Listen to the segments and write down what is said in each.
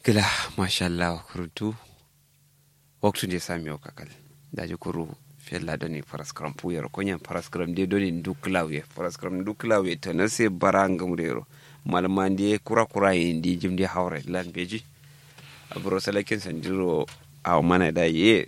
gila mashallah kurutu waktu je sami o kakal daji kuru fella doni paraskram puyero konyan paraskram de doni duklawe paraskram duklawe tana se barangam rero malmandi kura kura indi jimdi hawre lan beji abro salakin sanjiro a mana da ye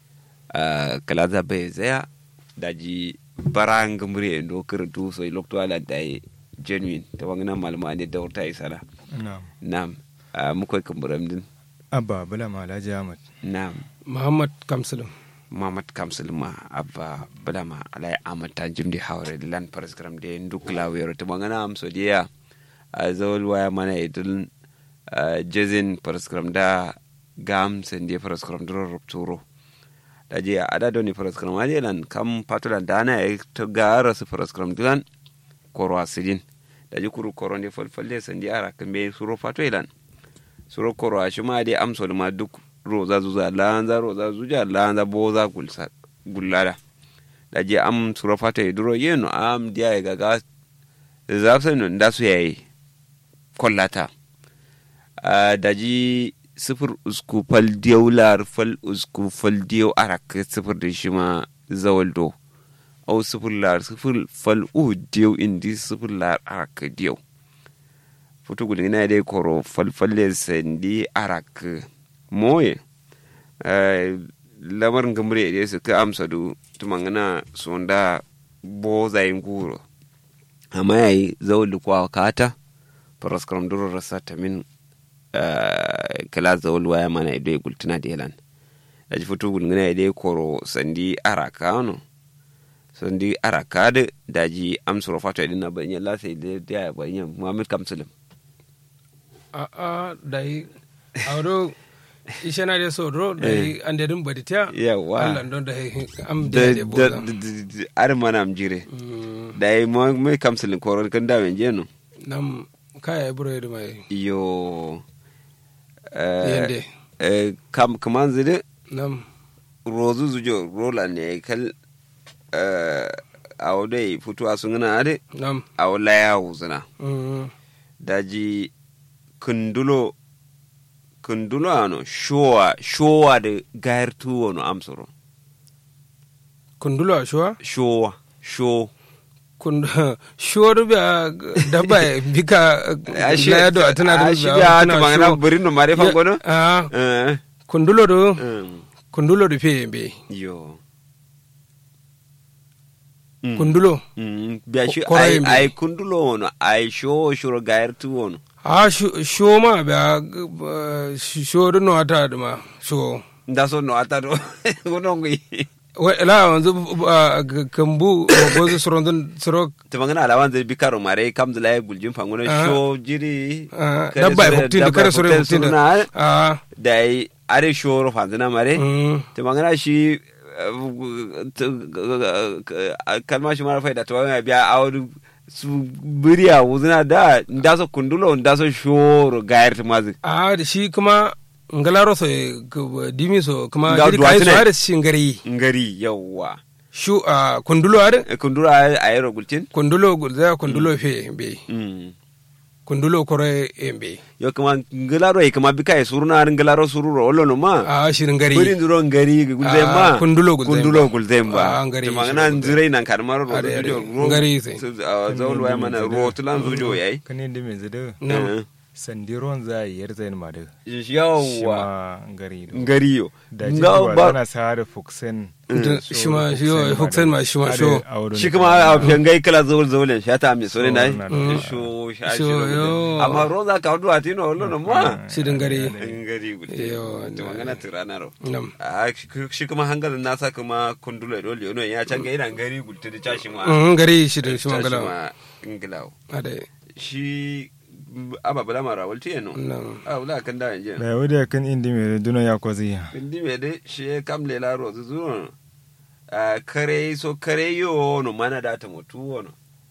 kalaza bai zaya daji barangam re ndo kurutu so lokto ala da ye genuine ta wangana malmandi da wurta isala na'am nam mukoy kamburam din abba bala ma alhaji ahmad nam muhammad kamsulum mamad kamsul ma abba badama alay amata jimdi hawre lan paraskram de ndukla wero to mangana am so dia a zawol waya mana idul jezin paraskram da gam sen de paraskram dro rupturo da je ada doni paraskram ade lan kam patulan dana e to gara su paraskram dilan koro asidin da je kuru koro ne falfalle sen di ara kambe suro fato ilan suro koro a shuma de am so ma duk roza zuza lanza roza zuja lanza boza gulsa gullada da je am suro fato e duro yeno am dia e gaga zafsa no nda su yayi kollata da ji sifir usku fal diyau lar fal usku fal diyau arak sifir da shi ma zawaldo au sifir lar sifir fal u diyau indi sifir lar arak diyau futu gudin na dai koro fal falle sandi arak moye lamarin gamre da su ka amsa du tumangana sonda bo zayin guro amma yayi zawaldo kwa kata paraskram duro rasa tamin kala zawol waya mana ido e gultina de lan daji foto gulngina ide koro sandi araka no sandi araka de daji am soro fato idin na banya la sai de ya banya muhammad kamsalim a a dai awdo ishana de sodro dai ande dum badita yawa Allah don dai am da de de da boza ar mana am jire dai muhammad kamsalim koro kan da men jeno nam kaya buro de mai yo eh, Yende. eh, kam kaman zide nam rozu zujo rola ne kal eh, a wadai fituwa sun gana ade nam a wala ya wuzuna mm, daji kundulo kundulo ano showa showa da gayar tuwo no amsoro kundulo ashwa showa sho kun shoru ba dabba e bika na yado atana a shi ya ta magana burin no mare fangono ah eh kundulo do um, kundulo do fe be yo Mm. kundulo Mm, biya shi Ko- korayen ai bi. ai kundulo wono ai showo shuro gayar tuwo no a sho ma ba shoru no ata da ma sho nda so no ata do gono ngi Wai, la wanzu ah, g- kambu gozu surondun suro ta magana alawan zai bi karo mare kam da laye guljin fangono Ah. sho jiri ah, kare dabba e sure- huktin da dabba kare sore huktin huktin da suna ah da ai are shoro fanzina mare mm, ta magana shi kalma shi mara faida ta wani biya a wani su biriya wuzina da nda so kundulo nda so shoro gayar ta mazi a da shi kuma ngalaro so e, k- dimi so kuma Nga jiri kai so duwatsu ne. har shi ngari ngari yawwa shu a kundulo har kundulo a yi rogulcin kundulo gulza kundulo fe be Mm. kundulo kore embe yo kuma ngilaro e kuma bika e suruna ar ngilaro sururo olo no ma a shi ngari buri nduro ngari gulzemba Ah, kundulo gulzemba. kundulo gulzemba Ah, ngari to shi magana gulzemba. nzirai nan kan maro ro Are, are. zujo ro Ngari sai. zawul waya mana ro tulan zujo yayi kan yadda mai zada nam sandiron za a yi yar zayin ma da shi yawa ma ngari do ngari yo da nga jikiwa ba tana sa da fuksen Da- shi ma shi yo huksen ma shi ma sho shi kuma a fiyangai kala zawul zawulen shata mi sore nai na Mm. sho sha Sho, shi yo. amma ro za ka hudu atino olo no ma shi ngari ngari gulze Yo, to magana tirana ro nam a shi kuma hangalin nasa kuma kundulo dole yono ya can ga ina ngari gulte da cashi ma Mm, ngari shi da shi Cashi mangala ma ingilawo ade shi ababula mara walti yano nam a wula kan da yanzu da wadda kan indi mai duna ya kwazi indi me de shi ya kam lela ro zu zuwa a kare so kare yo no mana da ta mutu wono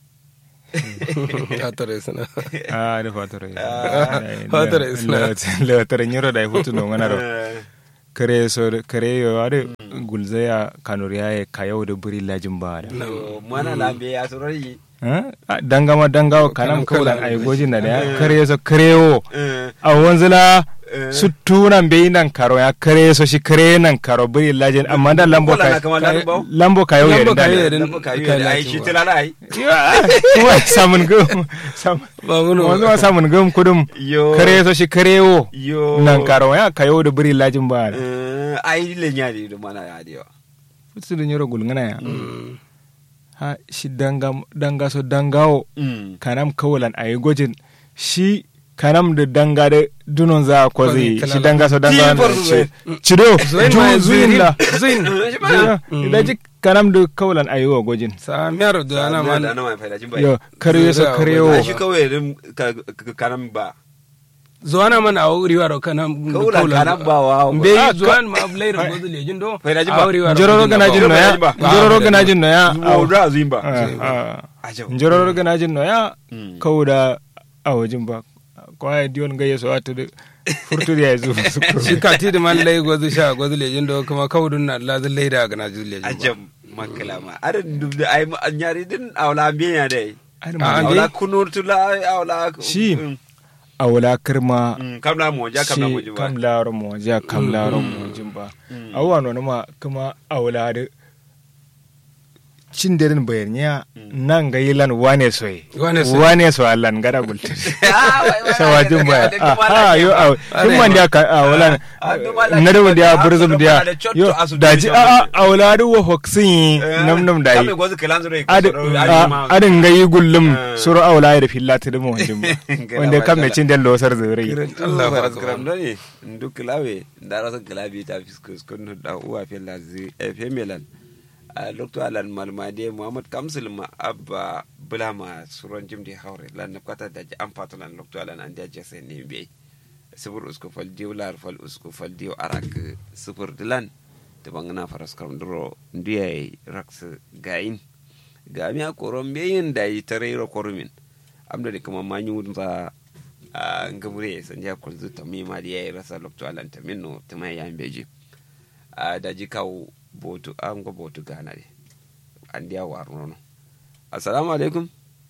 ta tare sana a da fatar Ah, fatar isna. lewatar nyiro da ya hutu no ngana ro Eh, kare so kare yo ade gulzaya kanuriya ya kayau da buri lajin ba da to mana lambe ya surari Ah, dangama dangawa kanam Kanam kaulan kaulan ay gojin na da kare so kare yo Eh, a wanzula Eh. su tunan bai nan karo ya kare so shi kare nan karo buri lajin amma da lambo Kola na ka kama da bau lambo ka yau Lambo yadda ka yau da yadda. dan baka yi Kai da ai lati shi ba. tilala ai kuma samun gum sam- ba wani wanzu ma samun gum kudum yo kare so shi kare wo yo nan karo ya ka yau da buri lajin ba Eh, ai le nya di do mana ya diwa su da nyoro gulngana ya ha shi danga danga so dangawo mm kanam kawalan ayi gojin shi kanam da danga da dunon za a kwazi Kwazi, shi kalala. danga so danga Ti na farko ci- zai. cido Zuin ju ma zuin zuin. la Zuin. shi ba da ji kanam da kawalan ayi wa gojin sa miyar da ana na man na mai faida jin bai yo kare so Zuwa kare wajen. wo ai shi kawai rin ka ka- kanan ba zuwa na man a wuri wa kana Kaula kana ba wa- be Ah, zuwa ma laira gozu lejin do Faida ji a ba. wuri wa njororo gana jin no ya Ba, ba, njororo ba, gana ba. jin no ya zuwa da zuin ba Ah, njororo gana jin no ya Mm. kawuda a wajen ba kwaya diyon ga yeso ata da furtu da ya zo shi ka ti da man lai gozu sha gozu lejin do kuma kawudun na lazin laida ga na juzu lejin ba ajam makalama arin dub da ai an yari din awla biya dai Ai, Ah, ma- an awla kunur tula awla Shi. Mm, a wula kirma mm, kamla mo ja kamla mo shi jiba kam laro mo ja kam laro mo jimba awwa no ma kuma a wula da cin derin bayaniya nan ga yilan wane soye Wane soye. wane so allan gada gulta sawajin baya ah yo a kin man da ka a wala na da da burzum da yo daji a a wala da wa hoksin nam nam da yi gozu kalan zure adin ga yi gullum suru a wala da fillata da mu wajen ba wanda kan mai cin da losar zure Allah ba gram doni nduk lawe ndara sa glabi ta fiskus kun da uwa fe lazi fe melan a lokto alan malmade muhammad kamsul ma abba bulama suron jimdi hawre lan na kwata da an fatu lan lokto alan an jaje sai ne be sibur usku fal diw lar fal usku fal diw arak sibur dilan te bangana faras kam duro ndiye raks gain gami a koron beyin da yi tare ro korumin amda de kuma manyu za a ngamure sanja kulzu tamima da yayi rasa lokto alan tamino tamai yan beji a daji kawo botu an go botu gana de an dia war nono assalamu alaikum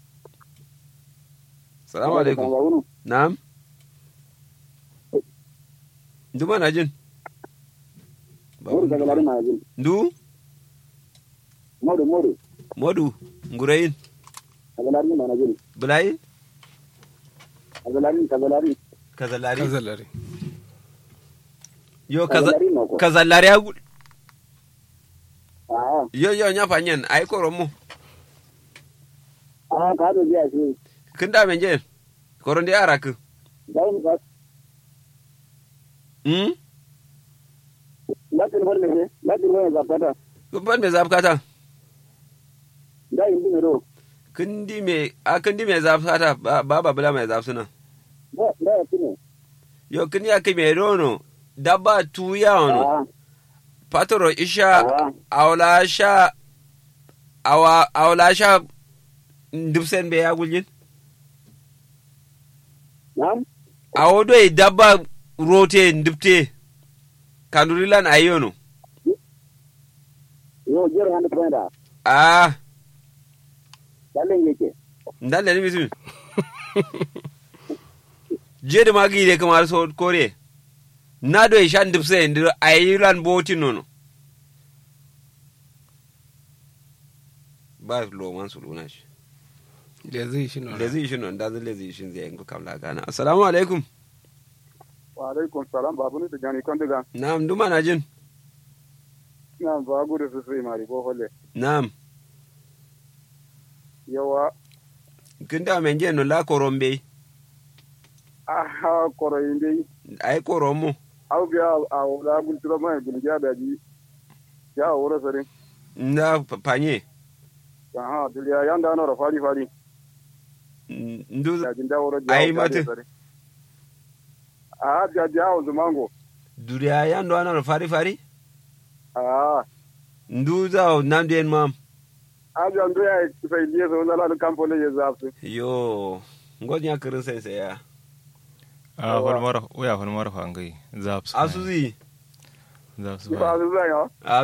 assalamu alaikum na'am nduma na jin Modu daga lari ma jin. ndu Modu modu modu ngurayin daga lari ma na jin. bulayin Daga lari daga lari. kazalari kazalari yo kaza Kazalari ma ko. kazalari agu Ah yo yo nya fanyen ai koron mu ah ka do biya shi. kin da men je koron de arak Dai mu ka hmm lakin wal ne lakin wal za fata. ban me zabkata Dai indi ne do. kindi me a kindi me zabkata baba bula me zabsuna Da da tine. yo kindi ya me rono dabba tuya ono Ah patoro isha ah awla sha awa awla sha ndubsen be ya guljin nam awodo e dabba rote ndubte kandurilan ayono yo jero hande prenda. ah Dalle yake. ndalle ni bisu jede magi de kamar so kore na do e shan ndubse ndir ayilan boti nono ba lo man su luna shi da zai shi nuna lezi shi non da lezi shi zai yanku kamla gana assalamu alaikum Wa alaikum salam babu ni tijani kon diga. na'am duma na jin Na ba gudu su sai mari ko holle. na'am Yawa kin da men je no la korombe ah koro inde ai koromo au biya a wala gul tiro mai gul ja da ji. Ya wura sare. na panye Aha duliya yanda na ra fari fari. ndu Da jin da wura Ai, mate. Ah ja ja o zumango. duriya ya ndo ana fari fari Ah ndu za nam den mam aja ndo ya sai liye so na la kampo le yazafsu. yo ngonya kirin sai sai ya a wani mara uya wani mara fangai zapsu asuzi zapsu Ba su zai ha. a